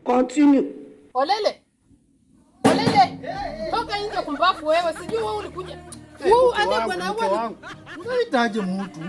Continue. Olele. Olele. Toka nje kumbafu wewe. Sijui wewe ulikuja. Huu ade bwana wangu. Unahitaji mtu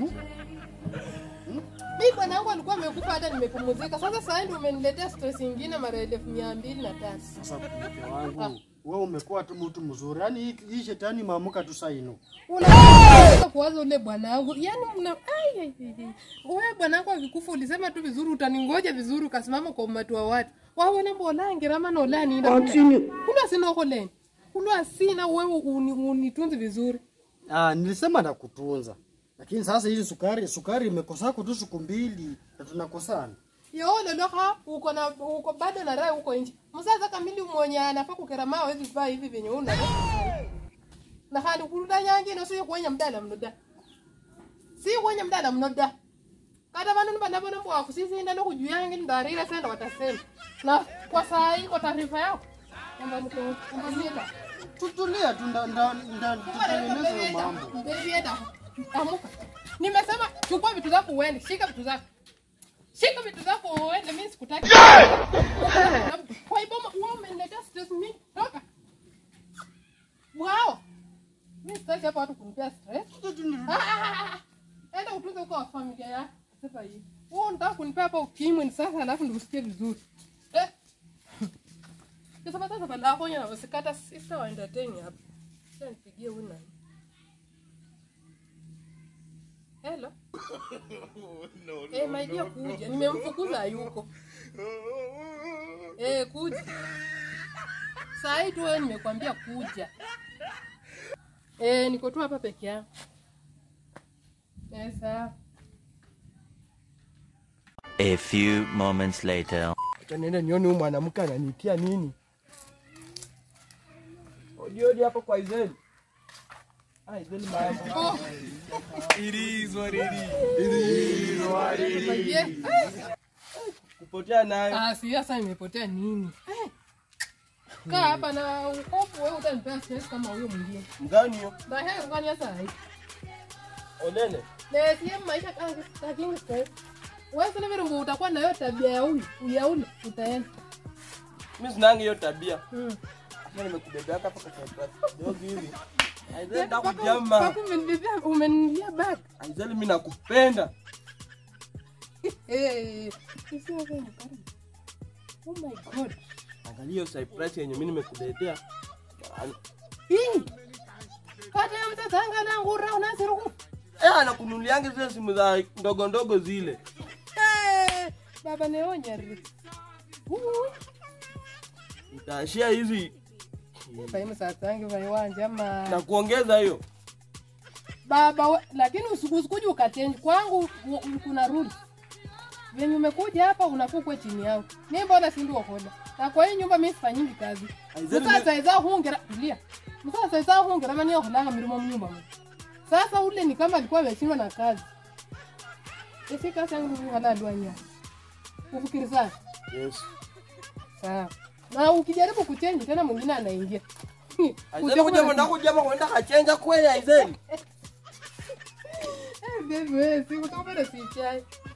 Mimi bwana wangu alikuwa amekufa hata nimepumzika. Sasa sasa ndio umeniletea stress nyingine mara elfu mia mbili na tano. sasa. Mke wangu wewe umekuwa tu mtu mzuri, yaani hii- hii shetani maamuka tu saino. Unaweza kuwaza ule bwana wangu. Yaani mna ai ai, ai. Wewe bwana wangu akikufa ulisema tu vizuri utaningoja vizuri ukasimama kwa umati wa watu. Wawe mbona ngirama na olani ina. Continue. Kuna sina koleni. Kuna sina wewe uni- unitunzi vizuri. Ah, nilisema nakutunza, lakini sasa hii sukari sukari imekosako tu siku mbili na tunakosana. Yole loha uko na uko bado na raha uko nje. Msasa kamili mwenye anafaa kukerama hawezi vaa hivi venye una. Na hali kuruda nyangi no sio kwenya mdala mnoda. Si kwenya mdala mnoda. Kada bana bana bana kwa kusisi nda no kujuyangi ndarira senda watasema. Na kwa saa hii kwa taarifa yako. Kwamba mko kumbuka. Tutulia tu nda nda nda tutengeneze mambo. Amuka. Nimesema chukua vitu zako uende, shika vitu zako. Shika vitu zako uende, mimi sikutaki. Kwa hivyo wewe umeniletea stress mimi. Toka. Wow. Mimi sitaki hapa watu kunipea stress. Ah, ah, ah, ah. Enda utunze huko wa familia yako. Sasa hii. Wewe unataka kunipea hapa ukimwi ni sasa alafu ndio usikie vizuri. Eh. Sasa sasa bala yako yana wasikata sister wa entertain hapa. Sasa nipigie huyu nani? Hello. Eh, my dear kuja. Nimemfukuza hayuko. Eh, kuja. Saa hii tu wewe nimekwambia kuja. Eh, niko tu hapa peke yangu. Eh, sawa. A few moments later. Acha niende nione huyu mwanamke ananitia nini. Odi odi hapo kwa Izeli. Ah, Izeli mambo. Oh. Yeah. Kupotea nayo. Ah, si sasa imepotea nini? Eh. Kaa hapa na ukofu wewe utanipea stress kama huyo mwingine. Mgani hiyo? Na haya ngani sasa hii? Olele. Na sie maisha kangi lakini stress. Wewe sasa vile utakuwa na hiyo tabia ya huyu, ya ule utaenda. Mimi sinanga hiyo tabia. Mm. Mimi nimekubebea hapa kwa karatasi. Dogo hivi. Aizeli nakujama. Papa umenibebea umenilia back. Aizeli mimi nakupenda. Eh. Sisi wewe ni karibu. Oh my god. Angalia hiyo surprise yenye mimi nimekuletea. Hii. Kata ya mtata anga na ngura unasiruku. Eh, anakununulianga zile simu za ndogo ndogo zile. Eh. Baba neonya ri. Uh. Nitaashia hizi Fahimu sasa yangu vaiwanja ama na kuongeza hiyo. baba we, lakini usiku- usikuja ukachange kwangu u- kuna rule venye umekuja hapa unafukwe chini yangu mi mbona sindi wakoda na kwa hii nyumba mi sifanyingi kazi Aizeni musasaiza hungera tulia musasaiza hungera mani yakolanga mirimo mnyumba mu sasa ule ni kama alikuwa ameshindwa na kazi isi kazi yangu halalwanya ufikirisana Yes. sawa na ukijaribu kuchenji tena mwingine anaingia Aizeli kuja mwenda kujama kwenda kachenja kweli Aizeli. Eh, baby, wewe, si utapenda si chai